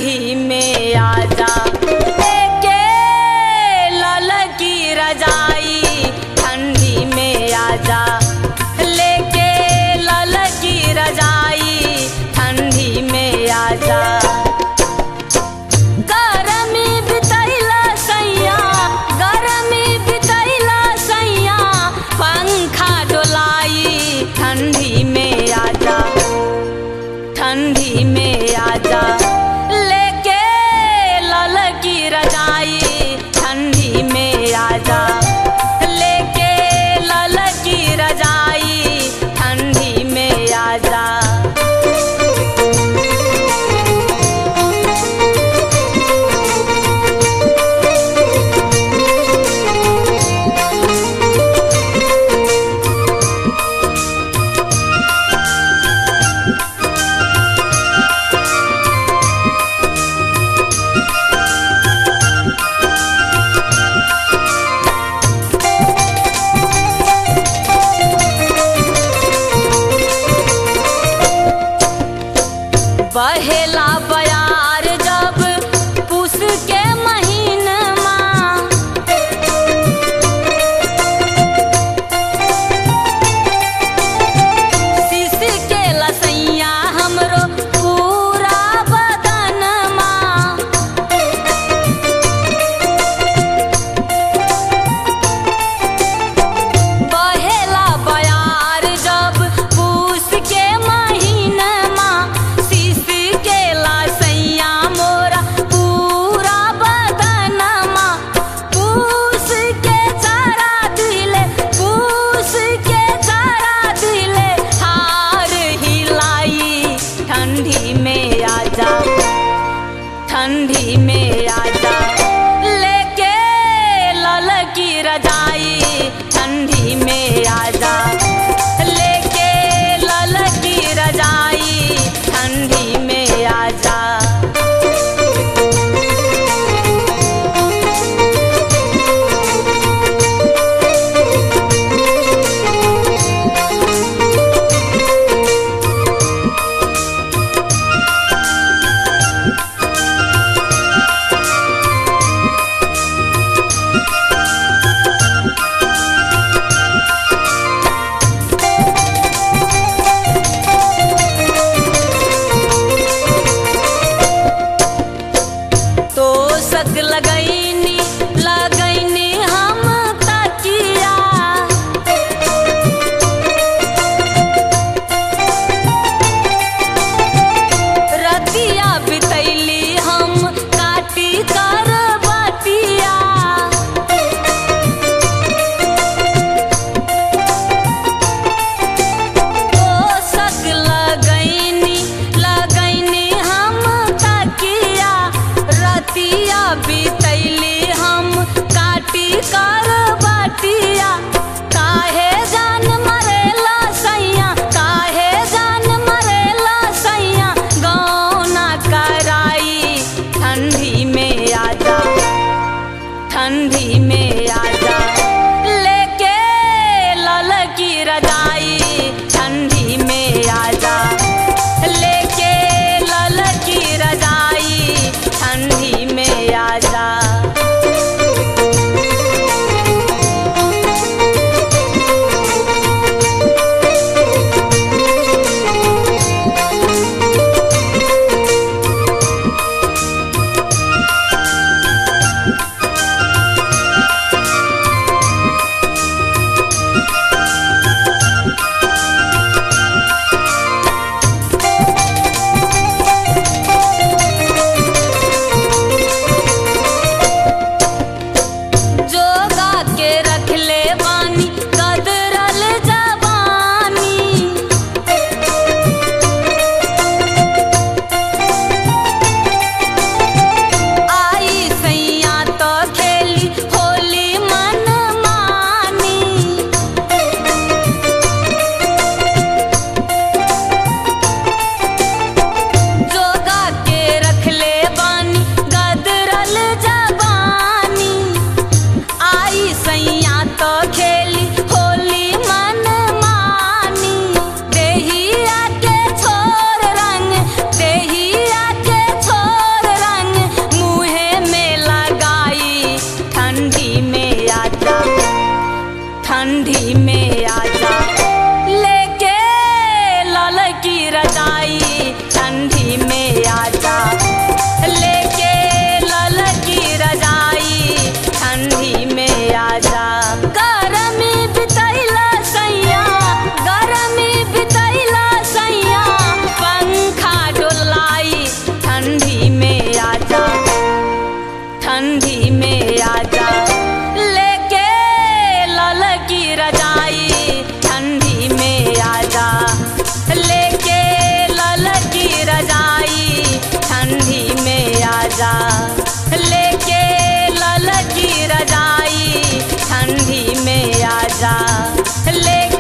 ठंडी में आजा एके लल की रजाई ठंडी में आजा लेके लल की रजाई ठंडी में आजा गरमी बितैला सैया गरमी बितैला सैया पंखा डोलाई ठंडी में आजा ठंडी में आजा लेके लल की रजाई ठंडी में आजा लेके लल की रजाई ठंडी में आजा बहेला बयार जब पुस के महीनमा शीश के लसैया हमरो पूरा बदनमा बहेला बयार जब पूस के महीनमा शीश के लसैया मोरा पूरा बदनमा पूस के चारा दिले पूस के चारा दिले हार हिलाई ठंडी में आजा ठंडी में आजा लेके लल की रजाई ठंडी में आजा लेके लल की रजाई ठंडी में आजा तो सक लगैनी लगैनी हम तकिया रतिया बितैली हम काटी कर बतिया तो सक लगैनी लगैनी हम तकिया रतिया बितैली हम काटी कर बटिया काहे जान मरेला सैया काहे जान मरेला सैया गौना कराई ठंडी में आजा ठंडी में आजा लेके लल की रजाई ठंडी में आजा लेके लल की रजाई ठंडी में आजा आजा लेके ललकी रजाई ठंडी में आजा लेके